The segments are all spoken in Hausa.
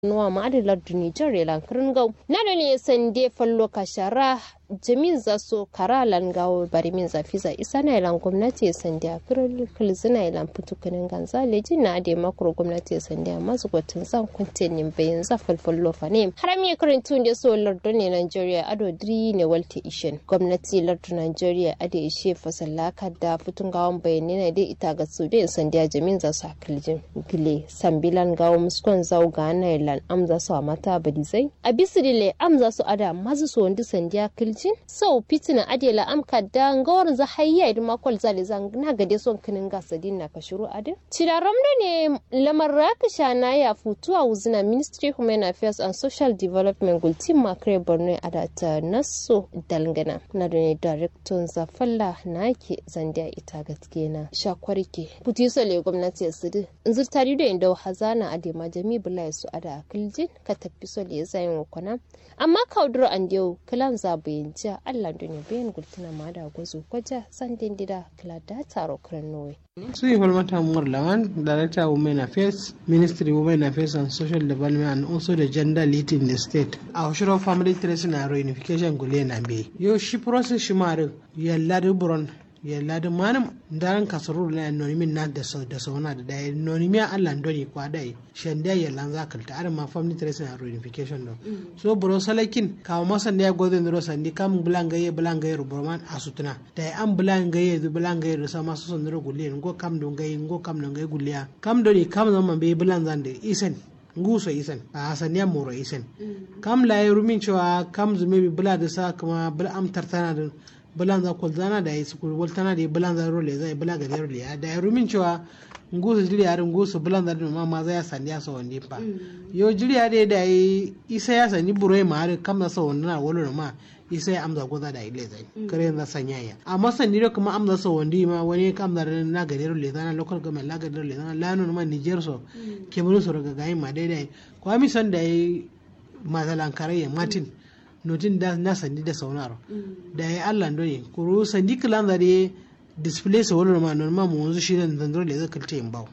nuwa ma adi lardu Nijar ya lankirin gau. Na da ne sande fallo kashara jamin za so kara langawo bari min zafi za isa na ilan gwamnati ya sande a kirin zina ilan fitukunin ganza leji na ade makro gwamnati ya sande a masu gwatun zan kunte nin bayan za falfallo fa ne. Haram ya kirin tun da so lardu ne Nigeria ado diri ne walte ishin. Gwamnati lardu Nigeria ade ishe fasallaka da fitun gawon bayanai na dai ita ga su da sande a jamin za su hakiljin gile sambilan gawo muskon zau ga na ilan amza su a mata badizai. A bisidile amza su ada mazu su wanda sande a kiljin sau fitina adela amka da ngawar za hayya idan makwal zali zan na gade son kinin gasa din na kashiru adin cidaram da ne lamar rakisha na ya futuwa wuzina ministry human affairs and social development gultin makare borno adata naso dalgana na da ne director zafalla na ke zandiya ita gaske na shakwarke puti sole gwamnati ya sidi inzir tari da inda hazana adema jami bula su ada akiljin ka tafi sole ya zayin wakwana amma kauduro an yau kilan zabayin jiya allah da ne bayan gultuna ma da gwazo kwaja san dindida kila da taro kiran nowe. su yi falmata mur lawan director women affairs ministry women affairs and social development and also the gender lead in the state a hoshiro family tracing and reunification gule na be yau shi process shi ma yalla da buron yalla da manam daran kasarur na anonymin na da sau da sauna da dai anonymiya Allah ndoni kwa dai shanda yalla za kalta ar ma family tracing and reunification do so bro salakin kawo masa ne godo ndro sandi kam bulangaye bulangaye ruburman asutuna dai an bulangaye du bulangaye do sama so ndro gulle ngo kam do ngai ngo kam do ngai gulle kam do ni kam zama be bulan zande isen nguso isen a hasaniya moro isen kam la rumin cewa kam zume bi bula da sa kuma bula am tartana da bulan za kul zana da su kul tana da bulan za role zai bula ga role ya da rumin cewa ngusu jiri yarin ngusu bulan za ma ma za ya sandiya sa wande pa yo jiri ya da isa ya sani buroi ma har kam na sa wanda na wolo ma isa ya amza goza da ile zai kare na sanya ya amma sani da kuma amza sa wandi ma wani kam da na ga role zana local government la ga role zana lanu ma Niger so kemuru so daga gayin ma daidai kwa mi san da yi mazalan kare Martin notin da na sandi da saunaro da ya allah ne kuro sandi kilan da dai display sa wani ma normal mu wanzu shi nan zandro da zaka ta yin bawo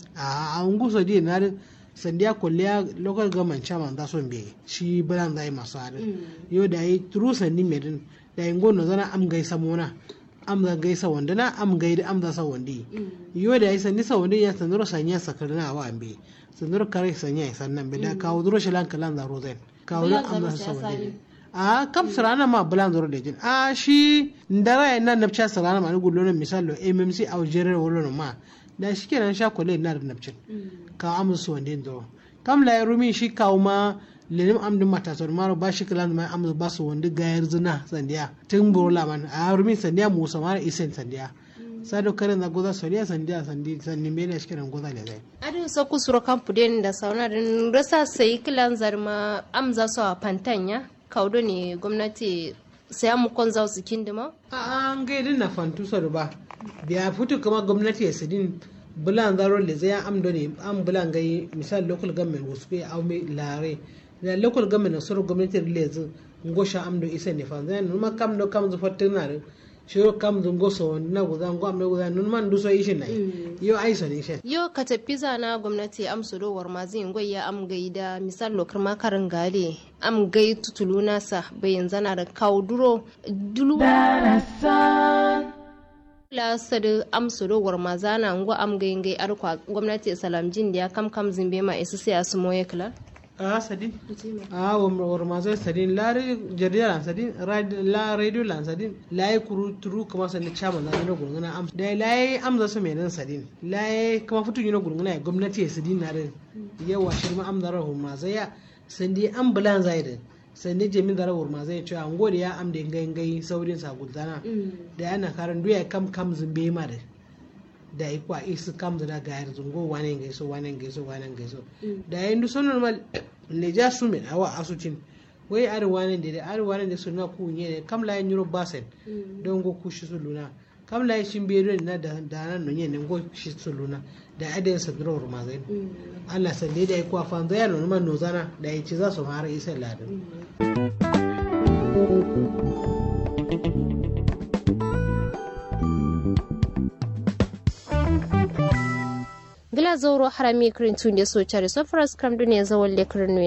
a an gusa dai na sandi ya kulliya local government chairman da son be shi bulan zai masu hadin yo da yi true sandi medin da yin gono zana am gai samona am da gai sa wanda na am gai da am da sa wandi yo da yi sandi sa wandi ya sandro sanya sakarna wa ambe sandro kare sanya sannan be da kawo duro shi lan kalan da rozen kawo am da sa wandi a kam sarana ma bulan zoro da jin a shi ndara ya nan nabcha sarana ma ni gullo na misalo mmc a jere wolo ma da shi kenan sha kole na da nabcin ka amsu wanda ndo kam la rumi shi kawo ma lenim amdin matasar maro ba shi kilan mai amsu ba su wanda gayar zina sandiya tun borola man a rumi sandiya musa mara isen sandiya sado kare na goza soriya sandiya sandi sandi mene shi kiran goza le zai adu so kusuro kampu den da sauna din rasa sai kilan zarma amza so a pantanya kaudo ne gwamnati sai mu kon za su kindima? a an gaidin na fantusa ba biya fito kuma gwamnati ya sidin bulan zaro le zai amdo ne an bulan gai misal local government wasu kai au mai lare da local government na suru gwamnati le zai ngosha amdo isa ne fa zai numa kam do kam zu fatin na shiro kam zu ngoso na guza ngo amdo guza nun man duso ishin nai yo ai so ne shin yo ka tafi zana gwamnati amsu do war mazi ngoi ya am gaida misal lokar makarin gale am gai tutulu nasa bayan zana da kawo duro dulu la sadu amsu do war mazana ngo am gai gai arkwa gwamnati salam jin da kam kam zimbe ma isu sai asu moye kala a sadin a war mazo sadin la jarida lan sadin la radio lan sadin la yi kuru turu kuma sanni chama na na gurguna am da la yi amza su mai nan sadin la yi kuma fitu yi na gurguna gwamnati ya sadin na rin yawa shirma amza rahu mazo ya sandi ambulan zai da sandi jami da rawar ma zai cewa an gode ya amda ngai ngai saurin sa gudana da yana karan duya kam kam zumbe ma da da yi kwa isu kam da ga yar zungo wane ngai so wane ngai so wane ngai so da yin du sonon mal le ja su min awa asucin wai ar wane da ar wane da sunna ku ne kam la yin yuro basen don go ku shi su luna kam la shin be na da da nan no ne go shi su luna da adin sa duro ma zai Allah sande da yi kwa fan zai no man no zana da yi ci za su fara isa ladin gila gila zauro harami kirin tun da so chare so faras kram duniya zawon lekirin